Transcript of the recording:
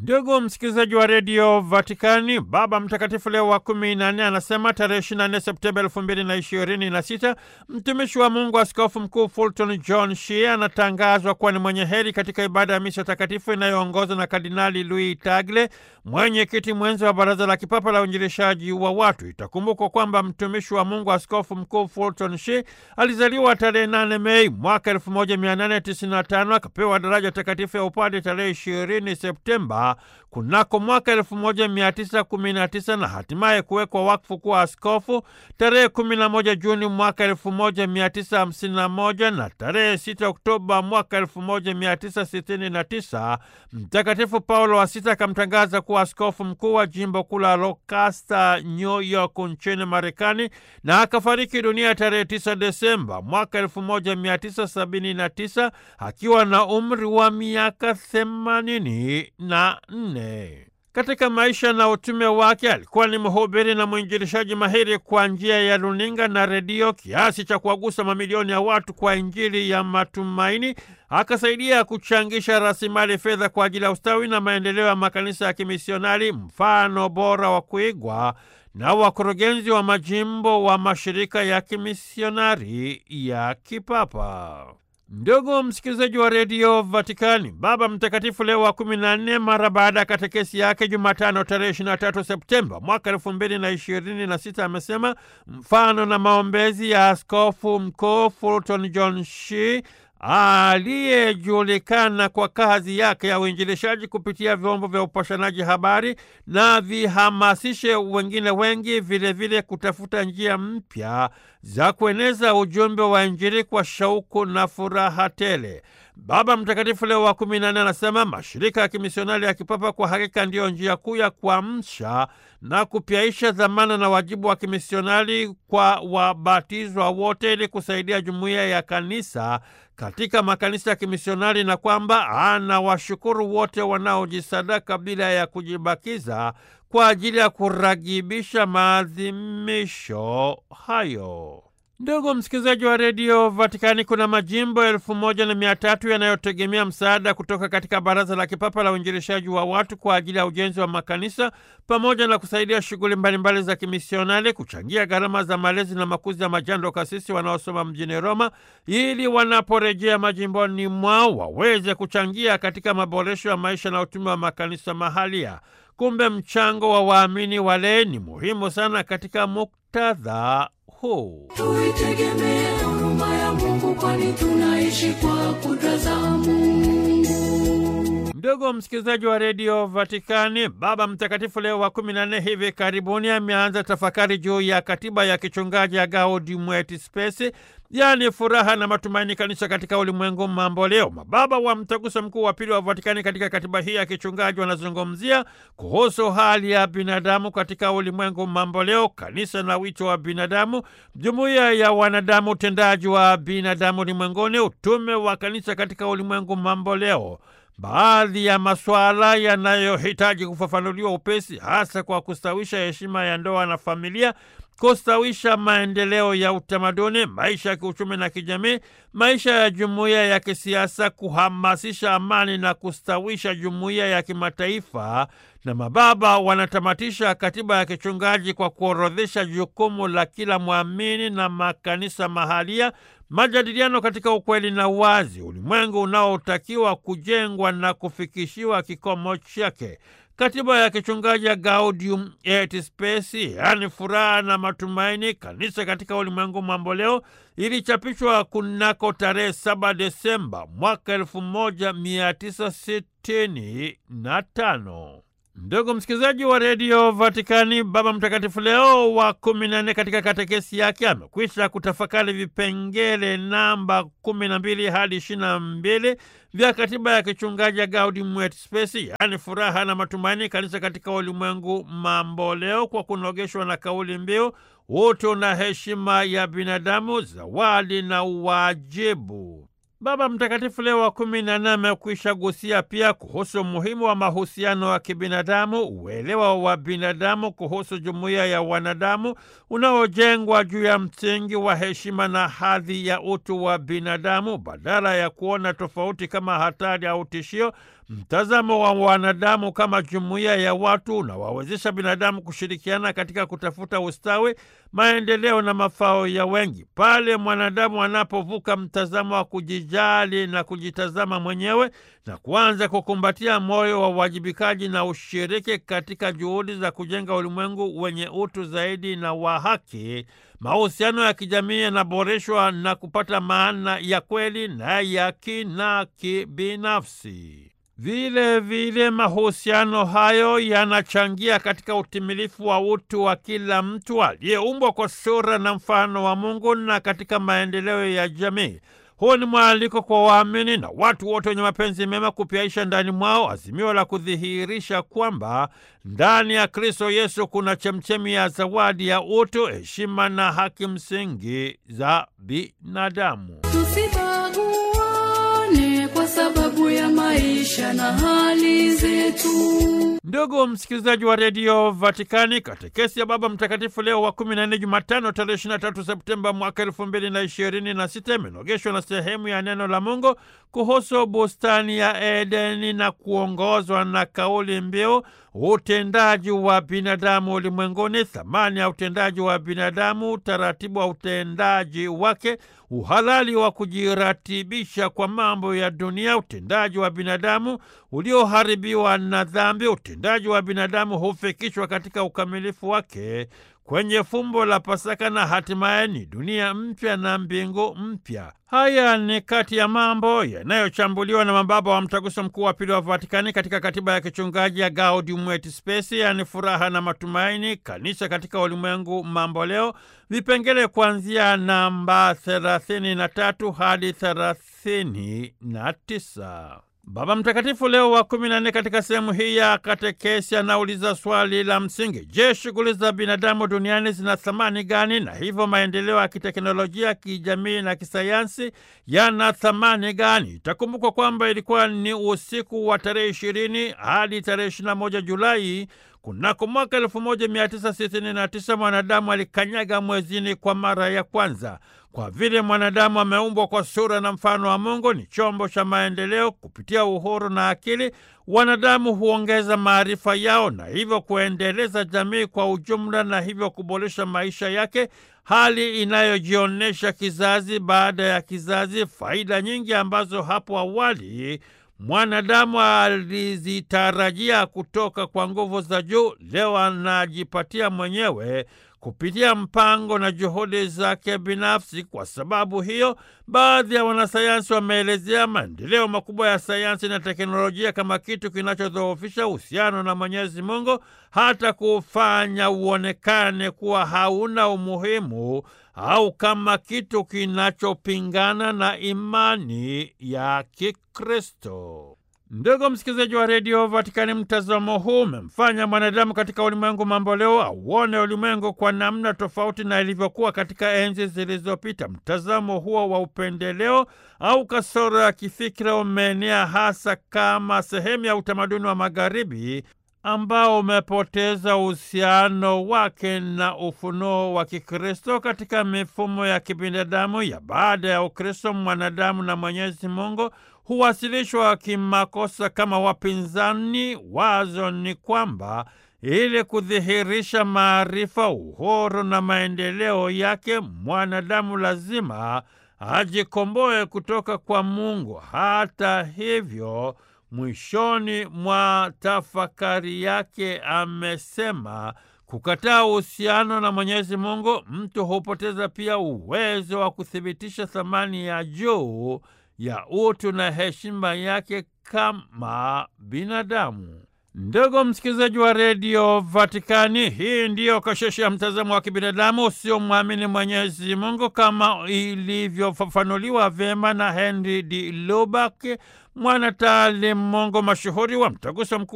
Ndugu msikilizaji wa redio Vatikani, Baba Mtakatifu Leo wa kumi na nne anasema tarehe 24 Septemba elfu mbili na ishirini na sita mtumishi wa Mungu Askofu Mkuu Fulton John Shea anatangazwa kuwa ni mwenye heri katika ibada ya misa takatifu inayoongozwa na Kardinali Louis Tagle, mwenyekiti mwenzi wa Baraza la Kipapa la Uinjilishaji wa Watu. Itakumbukwa kwamba mtumishi wa Mungu Askofu Mkuu Fulton Shea alizaliwa tarehe 8 Mei mwaka 1895 akapewa daraja takatifu ya upade tarehe 20 Septemba kunako mwaka 1919 na hatimaye kuwekwa wakfu kuwa askofu tarehe 11 Juni mwaka 1951 na tarehe 6 Oktoba mwaka 1969 Mtakatifu Paulo wa Sita akamtangaza kuwa askofu mkuu wa jimbo kuu la Lancaster, New York nchini Marekani, na akafariki dunia tarehe 9 Desemba mwaka 1979 akiwa na umri wa miaka 84. Katika maisha na utume wake alikuwa ni mhubiri na mwinjilishaji mahiri kwa njia ya runinga na redio, kiasi cha kuwagusa mamilioni ya watu kwa Injili ya matumaini. Akasaidia kuchangisha rasilimali fedha kwa ajili ya ustawi na maendeleo ya makanisa ya kimisionari, mfano bora wa kuigwa na wakurugenzi wa majimbo wa mashirika ya kimisionari ya kipapa. Ndugu msikilizaji wa redio Vatikani, Baba Mtakatifu Leo wa kumi na nne, mara baada ya katekesi yake Jumatano tarehe 23 Septemba mwaka elfu mbili na ishirini na sita amesema mfano na maombezi ya askofu mkuu Fulton John Shea aliyejulikana kwa kazi yake ya uinjilishaji kupitia vyombo vya upashanaji habari na vihamasishe wengine wengi vilevile vile kutafuta njia mpya za kueneza ujumbe wa Injili kwa shauku na furaha tele. Baba Mtakatifu Leo wa kumi na nne anasema mashirika ya kimisionari ya kipapa kwa hakika ndiyo njia kuu ya kuamsha na kupyaisha dhamana na wajibu wa kimisionari kwa wabatizwa wote ili kusaidia jumuiya ya kanisa katika makanisa ya kimisionari na kwamba anawashukuru wote wanaojisadaka bila ya kujibakiza kwa ajili ya kuragibisha maadhimisho hayo. Ndugu msikilizaji wa redio Vatikani, kuna majimbo elfu moja na mia tatu yanayotegemea msaada kutoka katika Baraza la Kipapa la Uinjilishaji wa Watu kwa ajili ya ujenzi wa makanisa pamoja na kusaidia shughuli mbalimbali za kimisionari, kuchangia gharama za malezi na makuzi ya majando kasisi wanaosoma mjini Roma, ili wanaporejea majimboni mwao waweze kuchangia katika maboresho ya maisha na utume wa makanisa mahalia. Kumbe mchango wa waamini wale ni muhimu sana katika muktadha huu. Tuitegemee huruma ya Mungu, kwani tunaishi kwa kudra za Mungu. Ndugu msikilizaji wa redio Vatikani, Baba Mtakatifu Leo wa kumi na nne hivi karibuni ameanza tafakari juu ya katiba ya kichungaji ya Gaudium et Spes, yaani furaha na matumaini, kanisa katika ulimwengu mambo leo. Mababa wa Mtaguso Mkuu wa Pili wa Vatikani katika katiba hii ya kichungaji wanazungumzia kuhusu hali ya binadamu katika ulimwengu mambo leo, kanisa na wito wa binadamu, jumuiya ya wanadamu, utendaji wa binadamu ulimwenguni, utume wa kanisa katika ulimwengu mambo leo baadhi ya masuala yanayohitaji kufafanuliwa upesi, hasa kwa kustawisha heshima ya ndoa na familia, kustawisha maendeleo ya utamaduni, maisha ya kiuchumi na kijamii, maisha ya jumuiya ya kisiasa, kuhamasisha amani na kustawisha jumuiya ya kimataifa. Na mababa wanatamatisha katiba ya kichungaji kwa kuorodhesha jukumu la kila mwamini na makanisa mahalia majadiliano katika ukweli na uwazi, ulimwengu unaotakiwa kujengwa na kufikishiwa kikomo chake. Katiba ya kichungaji ya Gaudium et Spes, yaani furaha na matumaini, kanisa katika ulimwengu mambo leo, ilichapishwa kunako tarehe 7 Desemba mwaka 1965. Ndugu msikilizaji wa redio Vatikani, Baba Mtakatifu Leo wa kumi na nne katika katekesi yake amekwisha kutafakari vipengele namba kumi na mbili hadi ishirini na mbili vya katiba ya kichungaji ya Gaudium et Spes, yaani furaha na matumaini, kanisa katika ulimwengu mambo leo, kwa kunogeshwa na kauli mbiu utu na heshima ya binadamu, zawadi na uwajibu. Baba Mtakatifu Leo wa kumi na nne amekwisha gusia pia kuhusu umuhimu wa mahusiano ya kibinadamu, uelewa wa binadamu kuhusu jumuiya ya wanadamu unaojengwa juu ya msingi wa heshima na hadhi ya utu wa binadamu, badala ya kuona tofauti kama hatari au tishio, Mtazamo wa wanadamu kama jumuiya ya watu unawawezesha binadamu kushirikiana katika kutafuta ustawi, maendeleo na mafao ya wengi. Pale mwanadamu anapovuka mtazamo wa kujijali na kujitazama mwenyewe na kuanza kukumbatia moyo wa uwajibikaji na ushiriki katika juhudi za kujenga ulimwengu wenye utu zaidi na wa haki, mahusiano ya kijamii yanaboreshwa na kupata maana ya kweli na ya kina kibinafsi. Vile vile mahusiano hayo yanachangia katika utimilifu wa utu wa kila mtu aliyeumbwa kwa sura na mfano wa Mungu na katika maendeleo ya jamii. Huu ni mwaliko kwa waamini na watu wote wenye mapenzi mema kupiaisha ndani mwao azimio la kudhihirisha kwamba ndani ya Kristo Yesu kuna chemchemi ya zawadi ya utu, heshima na haki msingi za binadamu. Tusibaguane kwa sababu ya maisha na hali zetu. Ndugu msikilizaji wa redio Vatikani, katekesi ya Baba Mtakatifu Leo wa 14 Jumatano tarehe 23 Septemba mwaka elfu mbili na ishirini na sita imenogeshwa na sehemu ya neno la Mungu kuhusu bustani ya Edeni na kuongozwa na kauli mbiu utendaji wa binadamu ulimwenguni, thamani ya utendaji wa binadamu, utaratibu wa utendaji wake, uhalali wa kujiratibisha kwa mambo ya dunia, utendaji wa binadamu ulioharibiwa na dhambi. Utendaji wa binadamu hufikishwa katika ukamilifu wake kwenye fumbo la Pasaka na hatimaye ni dunia mpya na mbingu mpya. Haya ni kati ya mambo yanayochambuliwa na mababa wa Mtaguso Mkuu wa Pili wa Vatikani katika katiba ya kichungaji ya Gaudium et Spes, yaani furaha na matumaini, kanisa katika ulimwengu mambo leo, vipengele kuanzia namba 33 hadi 39. Baba Mtakatifu Leo wa kumi na nne katika sehemu hii ya katekesi anauliza swali la msingi: Je, shughuli za binadamu duniani zina thamani gani? Na hivyo maendeleo ya kiteknolojia, kijamii na kisayansi yana thamani gani? Itakumbukwa kwamba ilikuwa ni usiku wa tarehe ishirini hadi tarehe ishirini na moja Julai kunako mwaka 1969 mwanadamu alikanyaga mwezini kwa mara ya kwanza. Kwa vile mwanadamu ameumbwa kwa sura na mfano wa Mungu, ni chombo cha maendeleo. Kupitia uhuru na akili, wanadamu huongeza maarifa yao na hivyo kuendeleza jamii kwa ujumla, na hivyo kuboresha maisha yake, hali inayojionyesha kizazi baada ya kizazi. Faida nyingi ambazo hapo awali mwanadamu alizitarajia kutoka kwa nguvu za juu, leo anajipatia mwenyewe kupitia mpango na juhudi zake binafsi. Kwa sababu hiyo, baadhi ya wanasayansi wameelezea maendeleo makubwa ya sayansi na teknolojia kama kitu kinachodhoofisha uhusiano na Mwenyezi Mungu, hata kufanya uonekane kuwa hauna umuhimu au kama kitu kinachopingana na imani ya Kikristo. Ndugu msikilizaji wa redio Vatikani, mtazamo huu umemfanya mwanadamu katika ulimwengu mambo leo auone ulimwengu kwa namna tofauti na ilivyokuwa katika enzi zilizopita. Mtazamo huo wa upendeleo au kasoro ya kifikira umeenea hasa kama sehemu ya utamaduni wa Magharibi ambao umepoteza uhusiano wake na ufunuo wa Kikristo katika mifumo ya kibinadamu ya baada ya Ukristo. Mwanadamu na Mwenyezi Mungu huwasilishwa kimakosa kama wapinzani. Wazo ni kwamba ili kudhihirisha maarifa, uhuru na maendeleo yake, mwanadamu lazima ajikomboe kutoka kwa Mungu. Hata hivyo mwishoni mwa tafakari yake amesema kukataa uhusiano na Mwenyezi Mungu, mtu hupoteza pia uwezo wa kuthibitisha thamani ya juu ya utu na heshima yake kama binadamu. Ndugu msikilizaji wa redio Vatikani, hii ndiyo kasheshe ya mtazamo wa kibinadamu usiomwamini Mwenyezi Mungu kama ilivyofafanuliwa vyema na Henry D. Lubak, mwanataalimu Mungu mashuhuri wa Mtaguso Mkuu